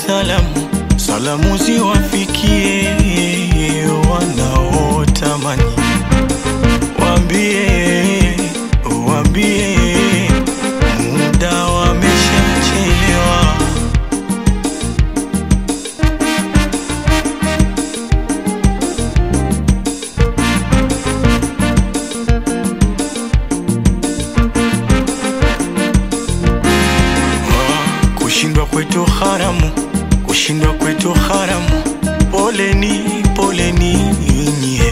salamu, salamu ziwafikie wanaotamani, waambie, waambie muda wameshachelewa. Ah, Kushindwa kwetu haramu, kushindwa kwetu haramu. Poleni, poleni nyie,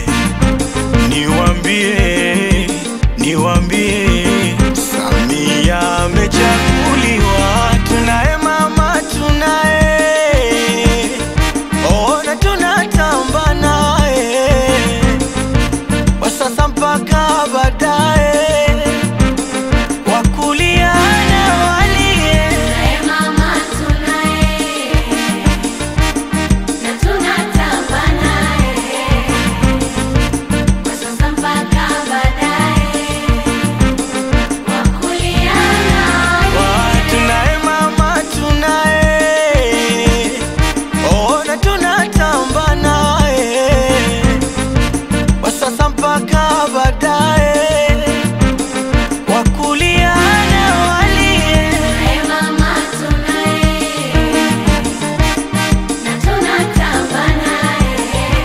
niwambie, niwambie, Samia amechaguliwa, tunaye mama, tunaye ona, tunatamba naye kwa sasa mpaka baadaye wakulia na walie Tunaye mama tunaye, na tunatamba naye, kwa sasa mpaka baadaye, wakulia naye. Wa, tunaye mama tunaye ona tunatamba naye kwa sasa mpaka baadaye wakulia na walie Tunaye mama tunaye, na tunatamba naye,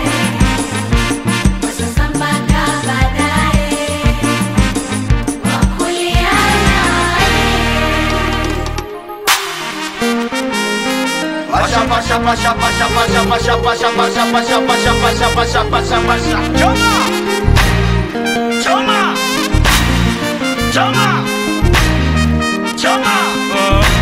kwa sasa mpaka baadaye, wakulia naye. Pasha pasha pasha pasha pasha pasha pasha pasha pasha pasha pasha pasha pasha pasha Choma Choma Choma Choma Ah,